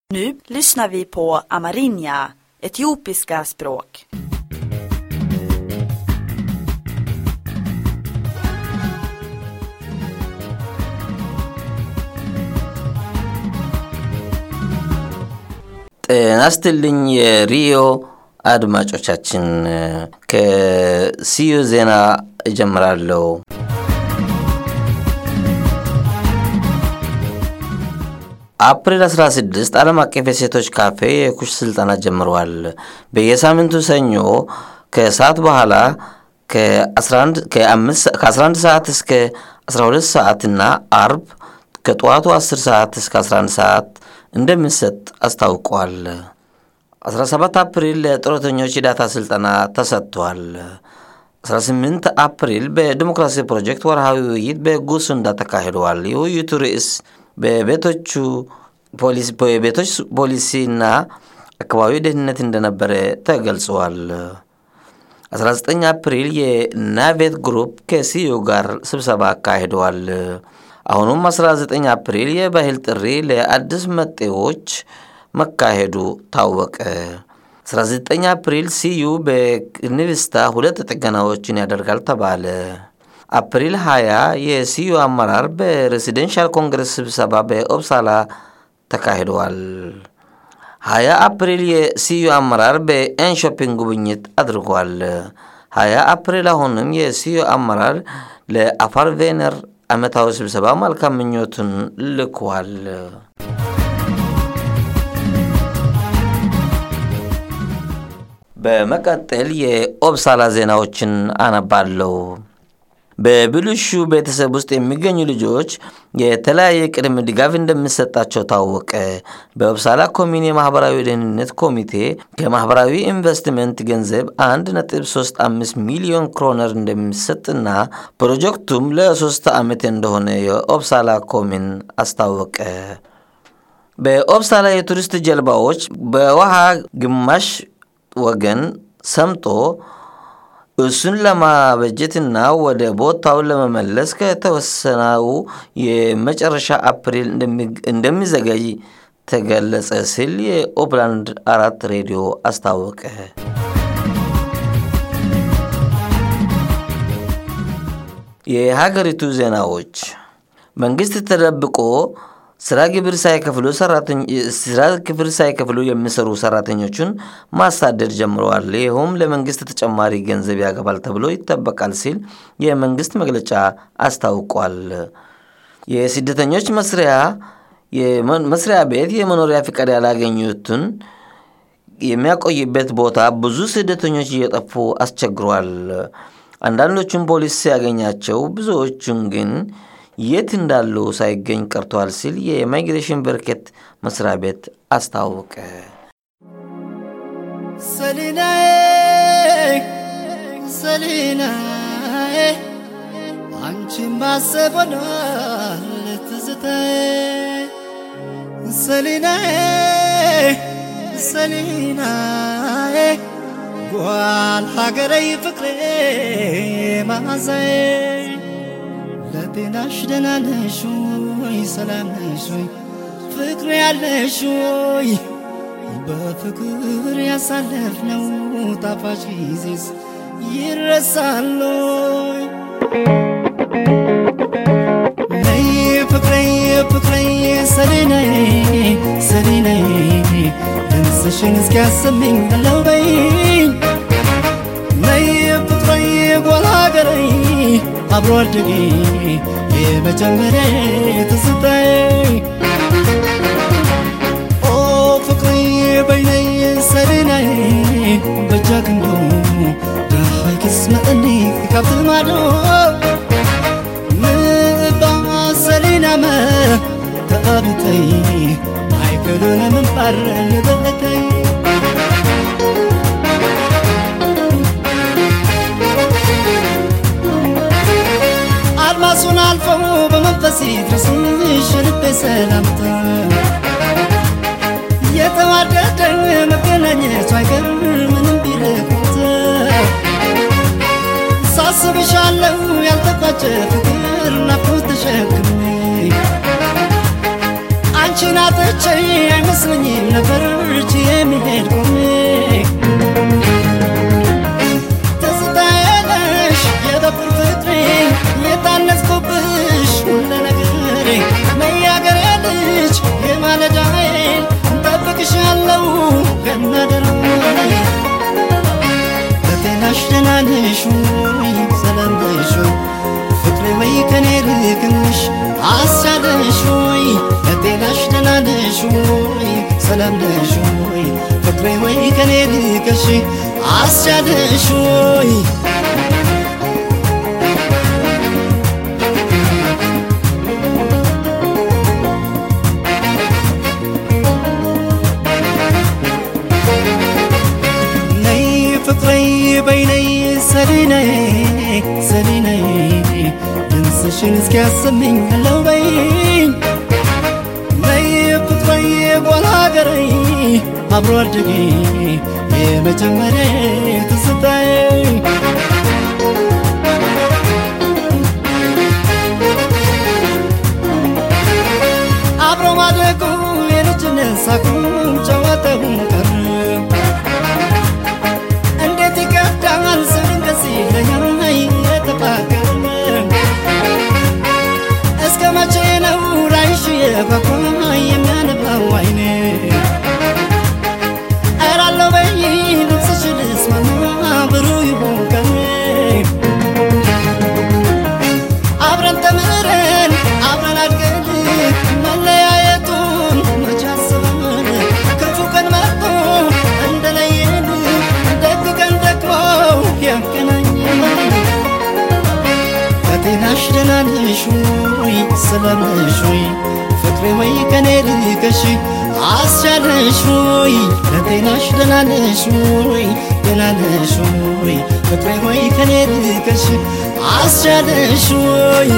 Nu lyssnar vi på amerinja, etiopiska språk. ጤና ይስጥልኝ የሪዮ አድማጮቻችን፣ ከሲዩ ዜና እጀምራለሁ። አፕሪል 16 ዓለም አቀፍ የሴቶች ካፌ የኩሽ ስልጠና ጀምረዋል። በየሳምንቱ ሰኞ ከሰዓት በኋላ ከ11 ሰዓት እስከ 12 ሰዓት እና አርብ ከጠዋቱ 10 ሰዓት እስከ 11 ሰዓት እንደሚሰጥ አስታውቋል። 17 አፕሪል ለጡረተኞች የዳታ ስልጠና ተሰጥቷል። 18 አፕሪል በዲሞክራሲ ፕሮጀክት ወርሃዊ ውይይት በጉሱንዳ ተካሂደዋል። የውይይቱ ርዕስ በቤቶቹ ቤቶች ፖሊሲና አካባቢ ደህንነት እንደነበረ ተገልጸዋል። 19 አፕሪል የናቬት ግሩፕ ከሲዩ ጋር ስብሰባ አካሂደዋል። አሁኑም 19 አፕሪል የባህል ጥሪ ለአዲስ መጤዎች መካሄዱ ታወቀ። 19 አፕሪል ሲዩ በንቪስታ ሁለት ጥገናዎችን ያደርጋል ተባለ። አፕሪል 20 የሲዩ አመራር በሬሲደንሻል ኮንግረስ ስብሰባ በኦብሳላ ተካሂደዋል። 20 አፕሪል የሲዩ አመራር በኤንሾፒንግ ጉብኝት አድርጓል። 20 አፕሪል አሁንም የሲዩ አመራር ለአፋር ቬነር ዓመታዊ ስብሰባ መልካም ምኞቱን ልኳል። በመቀጠል የኦብሳላ ዜናዎችን አነባለሁ። በብልሹ ቤተሰብ ውስጥ የሚገኙ ልጆች የተለያየ ቅድመ ድጋፍ እንደሚሰጣቸው ታወቀ። በኦብሳላ ኮሚኒ የማህበራዊ ደህንነት ኮሚቴ ከማህበራዊ ኢንቨስትመንት ገንዘብ 1.35 ሚሊዮን ክሮነር እንደሚሰጥና ፕሮጀክቱም ለሶስት ዓመት እንደሆነ የኦብሳላ ኮሚን አስታወቀ። በኦብሳላ የቱሪስት ጀልባዎች በውሃ ግማሽ ወገን ሰምጦ እሱን ለማበጀትና ወደ ቦታውን ለመመለስ ከተወሰነው የመጨረሻ አፕሪል እንደሚዘገይ ተገለጸ ሲል የኦፕላንድ አራት ሬዲዮ አስታወቀ። የሀገሪቱ ዜናዎች መንግስት ተደብቆ ስራ ግብር ሳይከፍሉ ስራ ግብር ሳይከፍሉ የሚሰሩ ሰራተኞቹን ማሳደድ ጀምረዋል። ይኸውም ለመንግስት ተጨማሪ ገንዘብ ያገባል ተብሎ ይጠበቃል ሲል የመንግስት መግለጫ አስታውቋል። የስደተኞች መስሪያ መስሪያ ቤት የመኖሪያ ፍቃድ ያላገኙትን የሚያቆይበት ቦታ ብዙ ስደተኞች እየጠፉ አስቸግሯል። አንዳንዶቹም ፖሊስ ሲያገኛቸው፣ ብዙዎቹን ግን የት እንዳሉ ሳይገኝ ቀርቷል ሲል የኢሚግሬሽን በርከት መስሪያ ቤት አስታወቀ። ሰሊናዬ ሰሊናዬ አንቺን ማሰብ ሆኗል ትዝታዬ ሰሊናዬ ሰሊናዬ ጓል ሀገረይ ፍቅሬ ማዛዬ ለጤናሽ ደህና ነሽ ወይ? ሰላም ነሽ ወይ? ፍቅር ያለሽ ወይ? በፍቅር ያሳለፍነው ጣፋጭ ጊዜስ ይረሳል ወይ? ነይ ፍቅሬ ፍቅሬ ሰሊናዬ ሰሊናዬ ድምፅሽን እስኪያሰማኝ አለው በይኝ ነይ ፍቅሬ ጓል ሀገሬ አብሮ አደጌ የመጀመሪያ ትዝታዬ ኦ ፍቅሬ በይነይ ሰሊናዬ በጃ ክንዶ ዳሃይ ክስመጠኒ ካብቲ ማዶ ምባ ሰሊናመ ተቐብተይ ኣይከዶነ ምንባር ንበለተይ አድማሱን አልፈው በመንፈስ ድረስሽ ልቤ ሰላምታ የተዋደደ መገናኘቱ አይቀር ምንም ቢርቁት ሳስብሻለሁ ያልተቋጨ ፍቅር ናፍቆት ተሸክሜ አንቺ አንቺን አጥቼ አይመስለኝም ነበር እጅ የሚሄድ ቆሜ ትዝታዬ ነሽ የበኩር ፍቅሬ የታነጽኩብሽ ሁለ ነገሬ መያገሬ ልጅ የማለዳዬን እንጠብቅሻለሁ ከናደራዬ በጤናሽ ደህና ነሽ ወይ ሰላም ነሽ ወይ ፍቅሬ ወይ ከኔ ርቅሽ አሳደሽ ወይ በጤናሽ ደህና ነሽ ወይ ሰላም ነሽ ወይ ፍቅሬ ወይ ከኔ ርቅሽ አስቻለሽ ወይ ነይ ፍቅሬ በይ ነይ ሰሊነይ ሰሊነይ ድምፅሽን እስኪያሰምኝ አለው በይኝ ነይ ፍቅሬ ጓላ ሀገረይ አብሮ አደጌ የመጀመሪያ ትዝታዬ አብሮ ማደጉ የልጅነት ሳቁ ጨዋታውን ቀረ እንዴት ይከብዳል ስንገስ ይለኛል የተፋቀረ እስከ መቼ ነው ላይሽ የጓጓ የሚያነባው አይኔ እራለው በይ ልብስሽ ልስማማ ብሩህ ይሁን ቀኔ አብረን ተምረን አብረን አድገን መለያየቱን መቼ አስበን ክፉ ቀን መጥቶ እንደለየን ደግ ቀን ደግሞ ያገናኘን ከጤናሽ ደህና ነሽ ወይ ሰላም ነሽ ወይ ፍቅሬ ወይ ከኔ ርቀሽ አስቻለሽ ወይ ለጤናሽ ደህና ነሽ ወይ ደህና ነሽ ወይ ፍቅሬ ወይ ከኔ ርቀሽ አስቻለሽ ወይ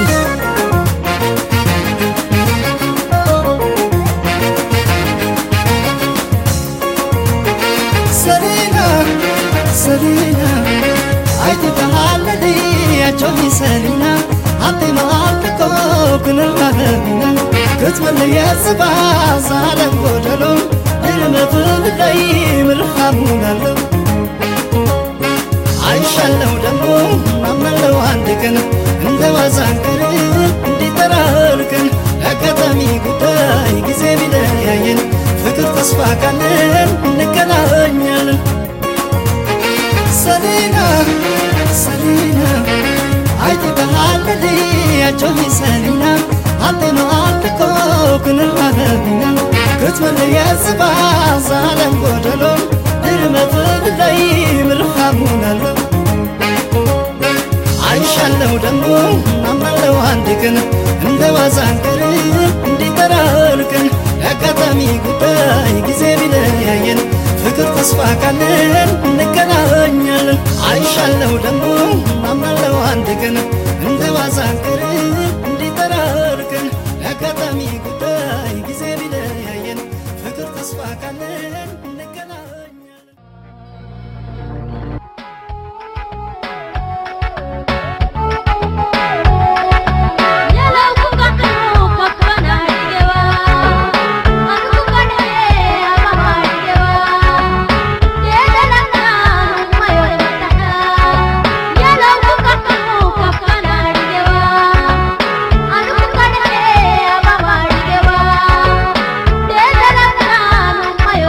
ሰሊና ሰሊና አይቴ ባህለዲ አቾሊ ሰሊና አቴ ማልኮ ኩንልማለሚና ክትመለየ ጽባ ሳለም ጎደሎ ድርመፍልቀይ ምልሃሙናለው አይሻለው ደግሞ አመለው አንድ ቀን እንደ ዋዛንቀር እንዲጠራርቅን አጋጣሚ ጉዳይ ጊዜ ቢለያየን ፍቅር ተስፋ ካለን እንገናኛለን ሰሊና ሰሊና አይቴ ባህለዲ አቾሊ ሰሊና አቴ ማልኮ ኩንልማለሚና ክትመለየ ጽባ ሳለም ጎደሎ ድርመፍልቀይ ምልሃሙናለው አይሻለው ደግሞ አመለው አንድ ቀን እንደ ዋዛንቀር እንዲጠራርቅን አጋጣሚ ጉዳይ ጊዜ ቢለያየን ፍቅር ተስፋ ካለን እንገናኛለን አይሻለው ደግሞ አመለው አንድ ቀን እንደ ዋዛንቀር እንዲጠራርቅን አጋጣሚ ጉዳይ ጊዜ ቢለያየን ፍቅር ተስፋ ካለን እንገናኛለን Yeah.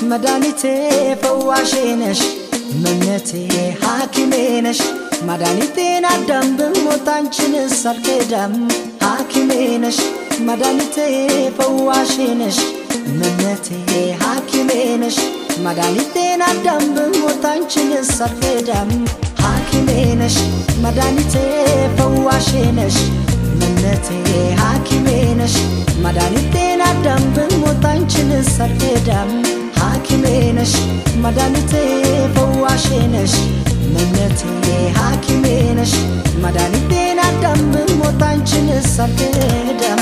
መድኃኒቴ ፈዋሼ ነሽ እመምነቴ ሐኪሜ ነሽ መድኃኒቴን አዳም ብሞት አንቺንስ አልክዳም ሐኪሜ ነሽ መድኃኒቴ ፈዋሼ ነሽ እመምነቴ ሐኪሜ ነሽ መድኃኒቴን አዳም ብሞት አንቺንስ አልክዳም ሐኪሜ ነሽ መድኃኒቴ ፈዋሼ ነሽ እምነቴ ሐኪሜ ነሽ መድኃኒቴን አዳም ብሞት አንቺንስ አልክዳም ሐኪሜ ነሽ መድኃኒቴ ፈዋሼ ነሽ እምነቴ ሐኪሜ ነሽ መድኃኒቴን አዳም ብሞት አንቺንስ አልክዳም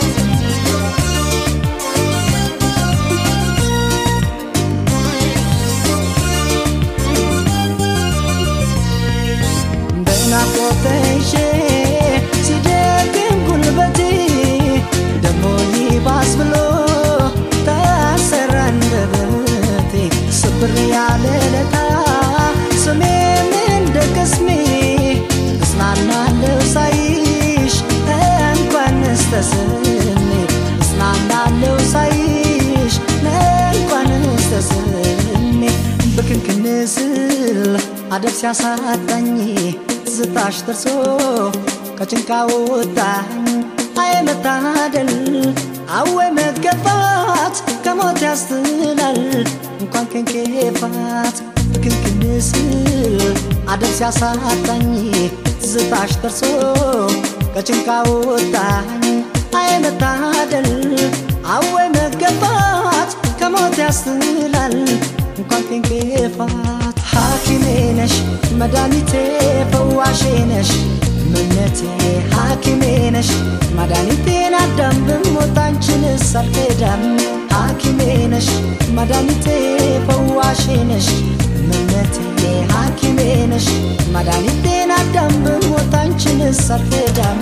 በናፍቆት ተይዤ ሲደክም ጉልበቴ ደሞ ይባስ ብሎ ታሰረ አንደበቴ ስብር ያለ ለታ ስሜም እንደ ቅስሜ እጽናናለሁ ሳይሽ እንኳንስ ተስሜ እጽናናለሁ ሳይሽ እንኳንስ ተስሜ ብክንክን ስል አደብ ሲያሳጣኝ ትዝታሽ ደርሶ ከጭንቃ ወጣኝ አይ መታደል አወ መገፋት ከሞት ያስትላል እንኳን ከንኬፋት ብክንክን ስል አደብ ሲያሳጣኝ ትዝታሽ ደርሶ ከጭንቃ ወጣኝ አይ መታደል አወ መገፋት ከሞት ያስትላል እንኳን ከንኬፋት ሐኪሜ ነሽ መድኃኒቴ ፈዋሼ ነሽ እምነቴ ሐኪሜ ነሽ መድኃኒቴን አዳም ብሞት አንቺንስ አልክዳም ሐኪሜ ነሽ መድኃኒቴ ፈዋሼ ነሽ እምነቴ ሐኪሜ ነሽ መድኃኒቴን አዳም ብሞት አንቺንስ አልክዳም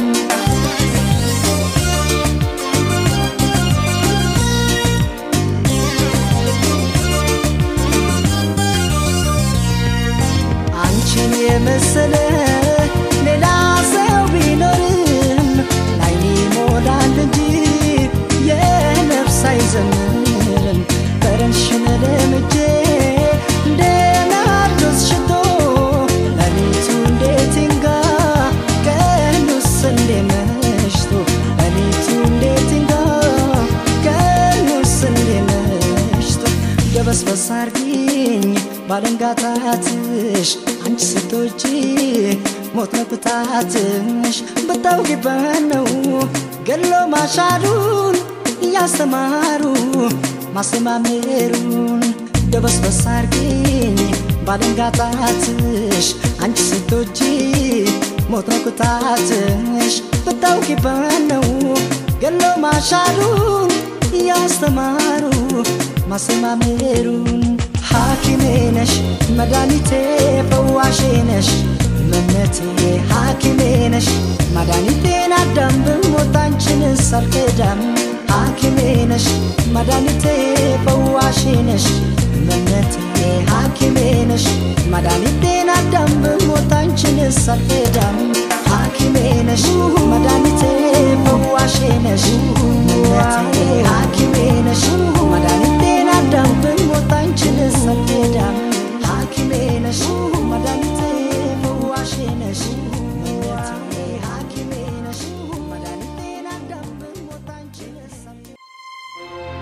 አንቺን የመሰለ ሌላ ሰው ቢኖርም ላይኔ ሞላል እንጂ የነፍስ አይዘምርም ጠረንሽን ለምጄ እንደ ናርዶስ ሽቶ ሌሊቱ እንዴት ይንጋ ቀኑስ እንዴ መሽቶ ሌሊቱ እንዴት ይንጋ ቀኑስ እንዴ መሽቶ ደበስበስ አርጊኝ ባለንጋታትሽ አንቺ ሴቶች ሞት ነው ቅጣትሽ ብታውቂበት ነው ገሎ ማሻሩን እያስተማሩ ማስተማመሩን ደበስበስ አርጊኝ ባለንጋታትሽ አንቺ ሴቶች ሞት ነው ቅጣትሽ ብታውቂበት ነው ገሎ ማሻሩን እያስተማሩ ማስተማመሩን ሐኪሜ ነሽ መድኃኒቴ ፈዋሼ ነሽ እምነቴ ሐኪሜ ነሽ መድኃኒቴን አዳም ብሞት አንቺንስ አልክዳም ሐኪሜ ነሽ መድኃኒቴ ፈዋሼ ነሽ እምነቴ ሐኪሜ ነሽ መድኃኒቴን አዳም ብሞት አንቺንስ አልክዳም ሐኪሜ ነሽ መድኃኒቴ ፈዋሼ ነሽ እምነቴ ሐኪሜ ነሽ መድኃኒቴን አዳም ብሞት አንቺንስ አልክዳም ሐኪሜ ነሽ መድኃኒቴ ፈዋሼ ነሽ እምነቴ ሐኪሜ ነሽ መድኃኒቴን አዳም ብሞት አንቺንስ አልክዳም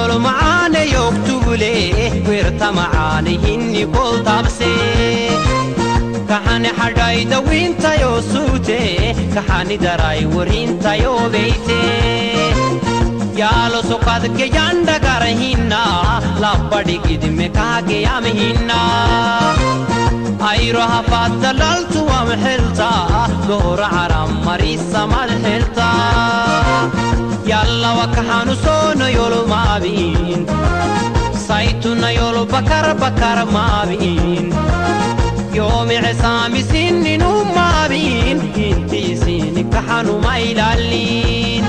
manol macaane yoogtugule weerta macaane hinni koltabse kaxani xadhayda wiintayoo suute kaxani daray warintayoo beyte yaalo sokadke yandagara hinna labbadhigidme kaageyam hinna ayro hafaadda laltuwam xelta gohora caram marisamad xelta yallawa kaxanu soono yolo maabin saytuna yolo bakar bakar maabin yoomice saamisininu maabin intiisini kaxanuma ilaalin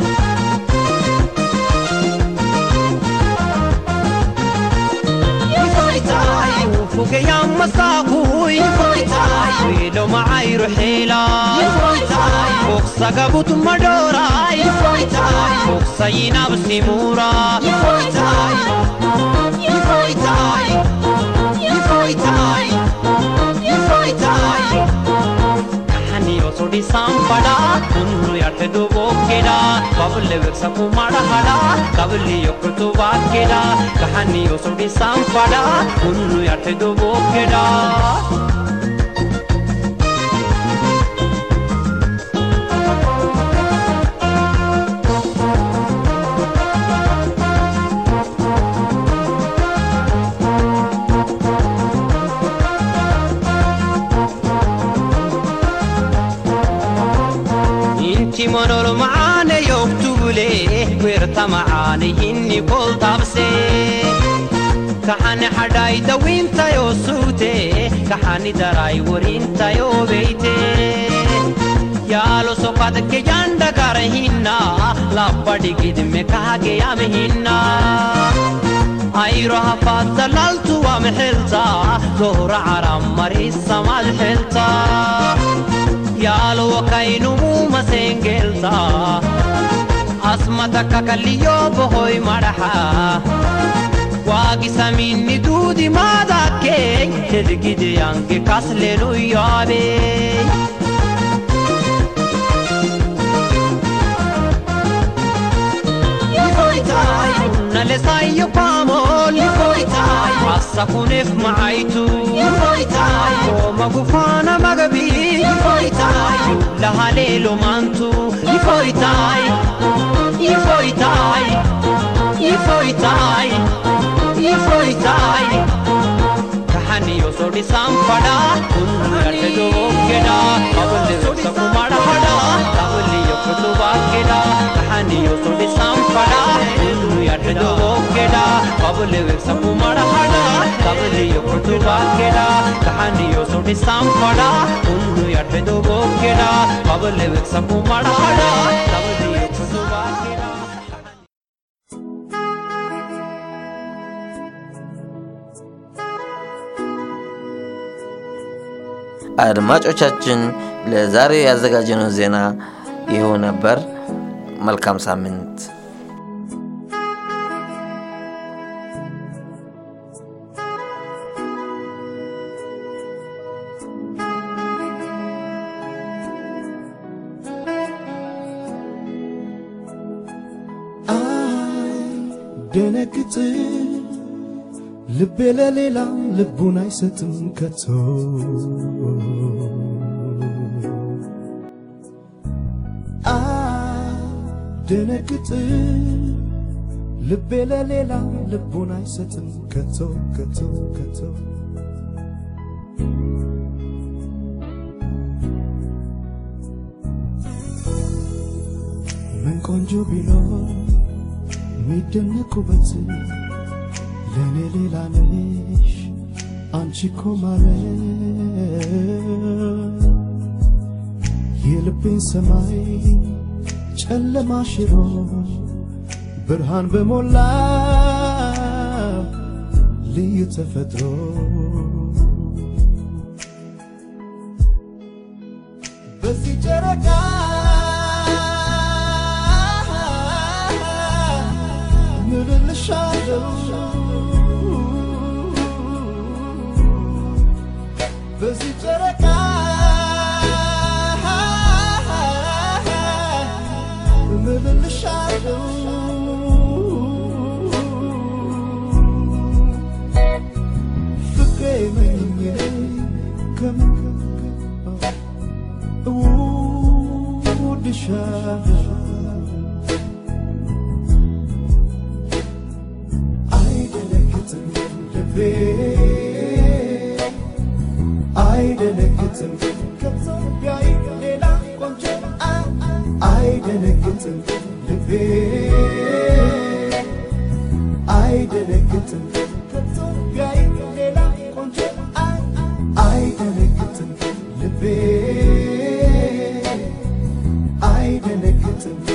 fugeyammasaakuy wiilo macayro xeelay fogsagabut madhooray fogsayinabsimuura ಸೊಡಿಸಾಂಪಡ ಹುನ್ನು ಎಟೆದು ಬೋಕೆಡ ಬಬಲೆ ವೆಕ್ಸಕು ಮಾಡಹಡ ಕಬಲಿ ಒಕ್ಕತು ವಾಕೆಡ ಕಹನಿಯೋ ಸೊಡಿಸಾಂಪಡ ಹುನ್ನು ಎಟೆದು ಬೋಕೆಡ inti manol macaane yoogtugule weerta macaane hinni koltabse kaxani xadhayda wiintayoo suute kaxani daray warintayoo beyte yaalo sokadke yandagara hinna labbadhigidme kaageyam hinna ayro hafaadda laltuwam xelta gohra caram marisamad xelta yaalo kaynumuu masengelta asmata kakaliyo bohoy madaxa waagisaminni duudi maadakkey hedgideyange kaslenu yaabey nalesayo paamol assa kunef macaytu komagufaana magabi lahaleelo maantu ifoytaay ifoytaay ifoytaay ifoytaay kahaniyo sodisanfada kunnuyatedookeda abalesakumadahada kabaliyo kutubaakeda kahaniyo sodisanfada kunnuyatedookeda abalesakumadahada kabaliyo kutubaakeda kahaniyo sodisanfada kunnuyatedookeda abalesakumadahada kabaliyo kutubaakeda አድማጮቻችን ለዛሬ ያዘጋጀነው ዜና ይኸው ነበር። መልካም ሳምንት። ደነግጥ ልቤ ለሌላ ልቡን አይሰጥም ከቶ ደነግጥ ልቤ ለሌላ ልቡን አይሰጥም ከቶ ከቶ ከቶ ምን ቆንጆ ቢኖር የሚደነቁበት ለእኔ ሌላ ነሽ አንቺ እኮ ማለት የልቤን ሰማይ ጨለማ ሽሮ ብርሃን በሞላ ልዩ ተፈጥሮ በዚህ ጨረቃ ምልልሻለው በዚህ ጨረቃ ምልልሻለው ልቤ አይደነግጥም ከኢትዮጵያዊ ሌላ ቆንጆ አይደነግጥም ልቤ አይደነግጥም ከኢትዮጵያዊ ሌላ ቆንጆ አይደነግጥም ልቤ አይደነግጥም